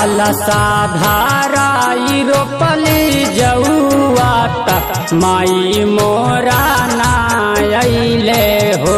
काला साधाराई रोपली जौआ त माई मोरा नायले हो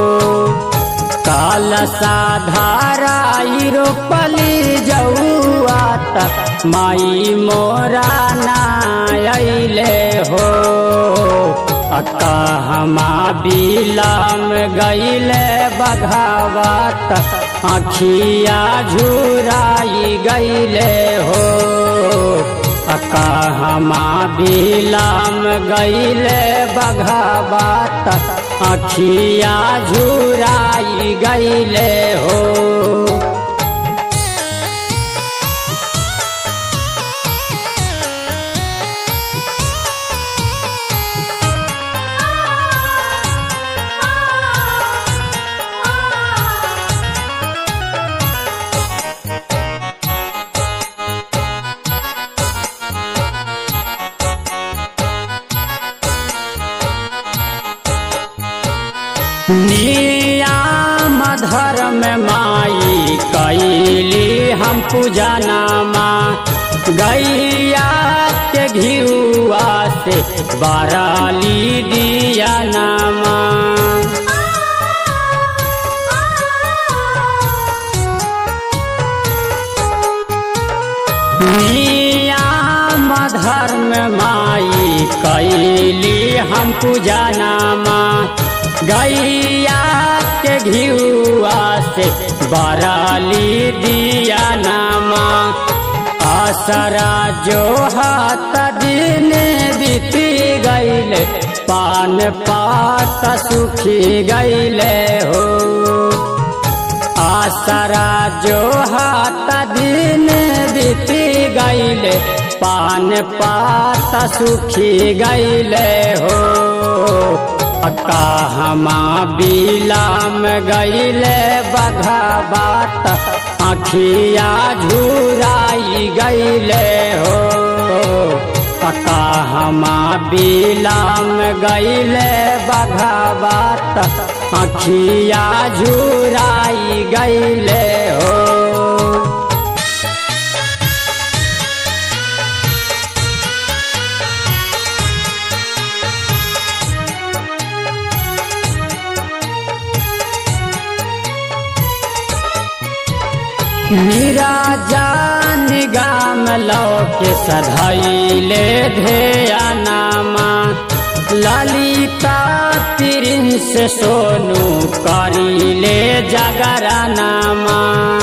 काला साधाराई रोपली जौआ त माई मोरा नायले हो अक्का हमा बिलाम गईले बघावत आखिया झुराई गईले हो अक्का हमा बिलाम गईले बघावत आखिया झुराई गईले हो नियाम धर्म माई कैली हम पूजा नामा गैया के घियुआ से बराली दिया नामा नियाम धर्म माई कैली हम पूजा नामा गैया के घियुआ से बराली दिया नामा आसरा जो हाथ दिन बीती गईले पान पात सुखी गईले हो आसरा जो हाथ दिन बीती गईले पान पात सुखी गईले हो अक्का हमा बिलाम गईले बघा बात आखिया झुराई गईले हो अक्का हमा बिलाम गईले बघा बात आखिया झुराई गईले हो मीरा जान गाम लौके सधैले धेया नामा ललिता प्रिंस सोनू करिले जगरा नामा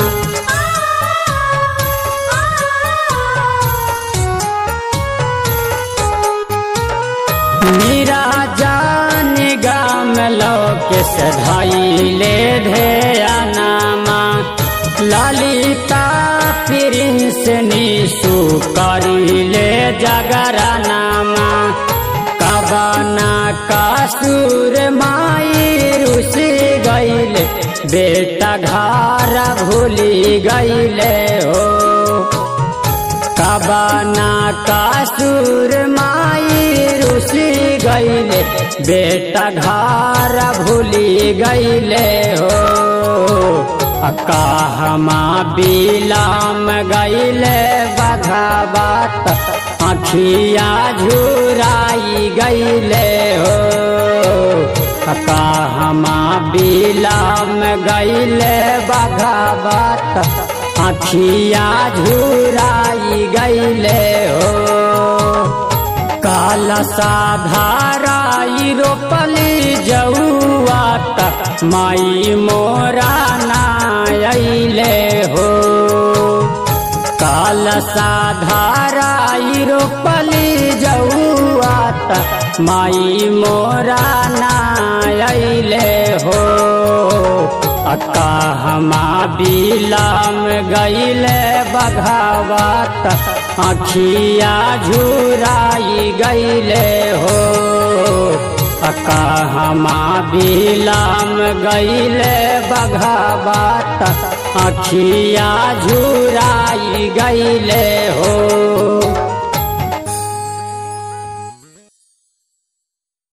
मीरा जान गाम लौके सधैले धेया नामा ललिता प्रिंस निशु करिले जगरा नामा कबना कासुर माई रुसी गईले बेटा घर भूली गईले हो कबना कासुर माई रुसी गईले बेटा घर भूली गईले हो अक्का हमा बिलाम गईले बघा बात आखिया झुराई गईले हो अक्का हमा बिलाम गईले बघा बात आखिया झुराई गईले हो काला साधाराई रोपली जौआ तक माई मोरा नायले हो काला साधाराई रोपली जौआ तक माई मोरा नायले हो अक्का हमा बिलाम गईले बघावत आखिया झुराई गईले हो अक्का हमा बिलाम गईले बघावत आखिया झुराई गईले हो